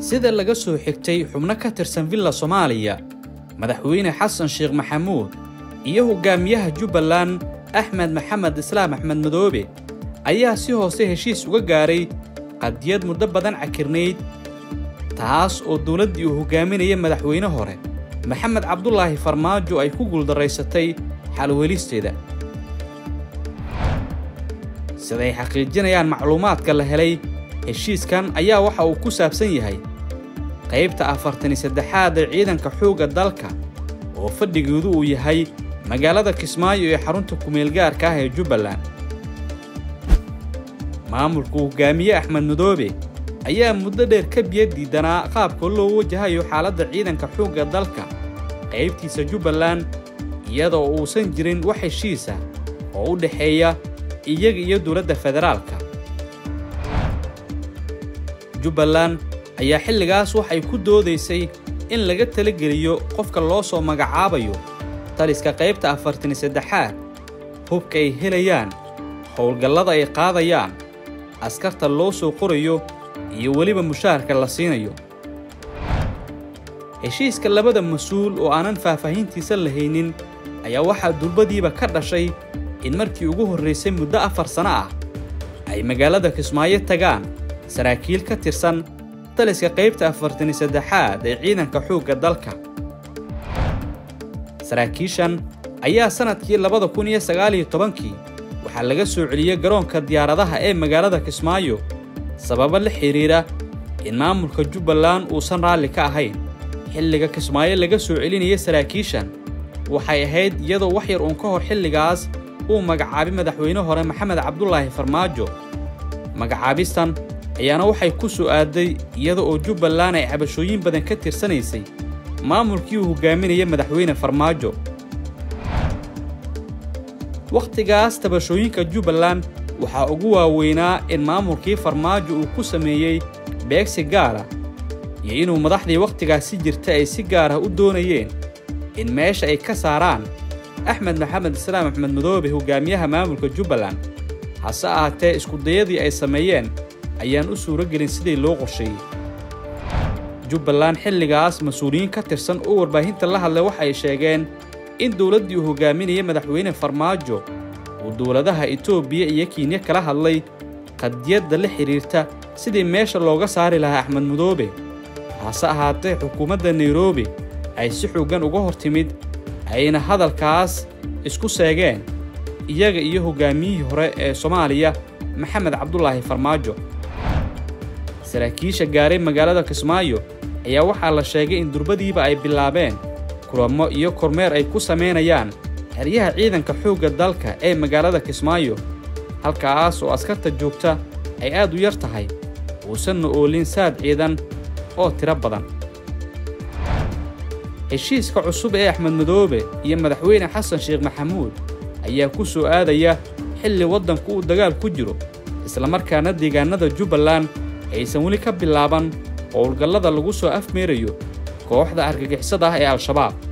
sida laga soo xigtay xubno ka tirsan villa soomaaliya madaxweyne xasan sheekh maxamuud iyo hogaamiyaha jubbaland axmed maxamed islaam axmed madoobe ayaa si hoose heshiis uga gaaray qadiyad muddo badan cakirnayd taas oo dowladdii uu hogaaminaya madaxweyne hore maxamed cabdulaahi farmaajo ay ku guuldaraysatay xalwelisteeda siday xaqiijinayaan macluumaadka la helay heshiiskan ayaa waxa uu ku saabsan yahay qaybta afartan iyo saddexaad ee ciidanka xoogga dalka oo fadhigeedu uu yahay magaalada kismaayo ee xarunta kumeelgaarka ah ee jubbaland maamulka hogaamiye axmed madoobe ayaa muddo dheer ka biyo diidanaa qaabka loo wajahayo xaaladda ciidanka xoogga dalka qaybtiisa jubbaland iyadoo uusan jirin wax heshiisa oo u dhexeeya iyaga iyo dowladda federaalka jubbaland ayaa xilligaas waxay ku doodaysay in laga talageliyo qofka loo soo magacaabayo taliska qaybta afartan iyo saddexaad hubka ay helayaan howlgallada ay qaadayaan askarta loo soo qorayo iyo weliba mushaharka la siinayo heshiiska labada mas-uul oo aanan faahfaahintiisa lahaynin ayaa waxaa durbadiiba ka dhashay in markii ugu horraysay muddo afar sano ah ay magaalada kismaayo tagaan saraakiil ka tirsan taliska qaybta afartan iyo saddexaad ee ciidanka xoogga dalka saraakiishan ayaa sannadkii labada kun iyo sagaal iyo tobankii waxaa laga soo celiyey garoonka diyaaradaha ee magaalada kismaayo sababo la xidhiidha in maamulka jubbaland uusan raalli ka ahayn xilliga kismaayo laga soo celinaya saraakiishan waxay ahayd iyadoo wax yar uun ka hor xilligaas uu magacaabay madaxweyne hore maxamed cabdulaahi farmaajo magacaabistan ayaana waxay ku soo aaday iyada oo jubbaland ay cabashooyin badan ka tirsanaysay maamulkii uu hogaaminaya madaxweyne farmaajo wakhtigaas tabashooyinka jubbaland waxaa ugu waaweynaa in maamulkii farmaajo uu ku sameeyey beegsi gaara iyo inuu madaxdii wakhtigaas si jirta ay si gaar ah u doonayeen in meesha ay ka saaraan axmed maxamed islaam axmed madoobe hogaamiyaha maamulka jubbaland hase ahaatee iskudayadii ay sameeyeen ayaan u suuro gelin sidii loo qorsheeyey jubbaland xilligaas mas-uuliyiin ka tirsan oo warbaahinta la hadlay waxay sheegeen in dowladdii uu hogaaminaya madaxweyne farmaajo uu dowladaha etoobiya iyo kiinya kala hadlay qadiyadda la xidhiirta sidii meesha looga saari lahaa axmed madoobe hase ahaatee xukuumadda nairobi ay si xooggan uga hor timid ayna hadalkaas isku seegeen iyaga iyo hoggaamiyihii hore ee soomaaliya maxamed cabdulaahi farmaajo saraakiisha gaaray magaalada kismaayo ayaa waxaa la sheegay in durbadiiba ay bilaabeen kulamo iyo kormeer ay ku samaynayaan xeryaha ciidanka xoogga dalka ee magaalada kismaayo halkaas oo askarta joogta ay aad u yar tahay uusanna oolin saad ciidan oo tiro badan heshiiska cusub ee axmed madoobe iyo madaxweyne xasan sheekh maxamuud ayaa ku soo aadaya xilli waddanku uu dagaal ku jiro islamarkaana deegaannada jubbaland aysan weli ka bilaaban howlgallada lagu soo afmeerayo kooxda argagixisada ah ee al-shabaab